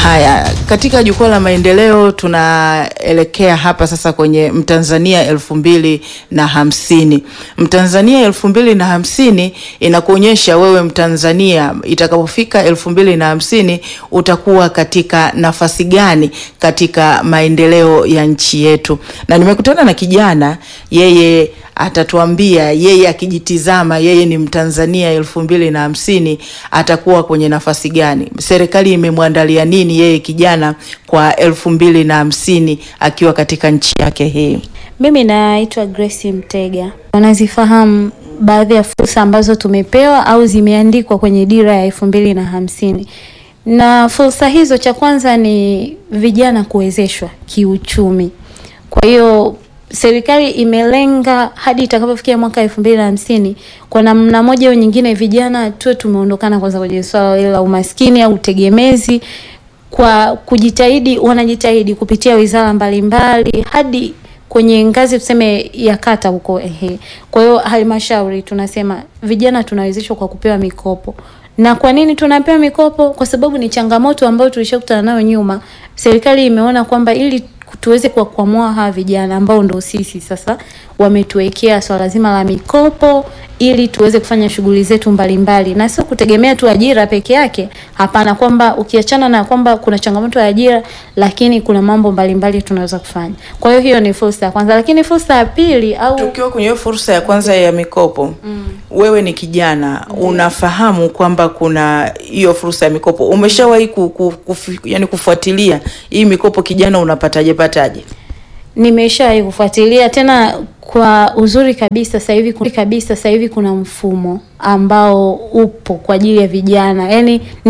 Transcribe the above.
Haya, katika jukwaa la maendeleo tunaelekea hapa sasa kwenye Mtanzania elfu mbili na hamsini. Mtanzania elfu mbili na hamsini inakuonyesha wewe Mtanzania itakapofika elfu mbili na hamsini utakuwa katika nafasi gani katika maendeleo ya nchi yetu, na nimekutana na kijana yeye atatuambia yeye akijitizama yeye ni Mtanzania elfu mbili na hamsini atakuwa kwenye nafasi gani? Serikali imemwandalia nini yeye kijana kwa elfu mbili na hamsini akiwa katika nchi yake hii? Mimi naitwa Grace Mtega. Wanazifahamu baadhi ya fursa ambazo tumepewa au zimeandikwa kwenye dira ya elfu mbili na hamsini na fursa hizo, cha kwanza ni vijana kuwezeshwa kiuchumi. Kwa hiyo serikali imelenga hadi itakapofikia mwaka elfu mbili na hamsini kwa namna moja au nyingine, vijana tuwe tumeondokana kwanza kwenye swala la umaskini au utegemezi, kwa kujitahidi, wanajitahidi kupitia wizara mbalimbali hadi kwenye ngazi tuseme ya kata huko ehe. Kwa hiyo halmashauri tunasema vijana tunawezeshwa kwa kupewa mikopo. Na kwa nini tunapewa mikopo? Kwa sababu ni changamoto ambayo tulishakutana nayo nyuma. Serikali imeona kwamba ili tuweze kuwakwamua hawa vijana ambao ndo sisi sasa, wametuwekea swala zima la mikopo ili tuweze kufanya shughuli zetu mbalimbali, na sio kutegemea tu ajira peke yake. Hapana, kwamba ukiachana na kwamba kuna changamoto ya ajira, lakini kuna mambo mbalimbali tunaweza kufanya. Kwa hiyo hiyo ni fursa ya kwanza, lakini fursa ya pili au Tukiwa kwenye hiyo fursa ya kwanza ya mikopo mm. Wewe ni kijana mm. Unafahamu kwamba kuna hiyo fursa ya mikopo, umeshawahi ku, ku, kufu, yani kufuatilia hii mikopo, kijana unapataje pataje? Nimeshawahi kufuatilia tena kwa uzuri kabisa. Sasa hivi kuna kabisa, sasa hivi kuna mfumo ambao upo kwa ajili ya vijana, yaani ni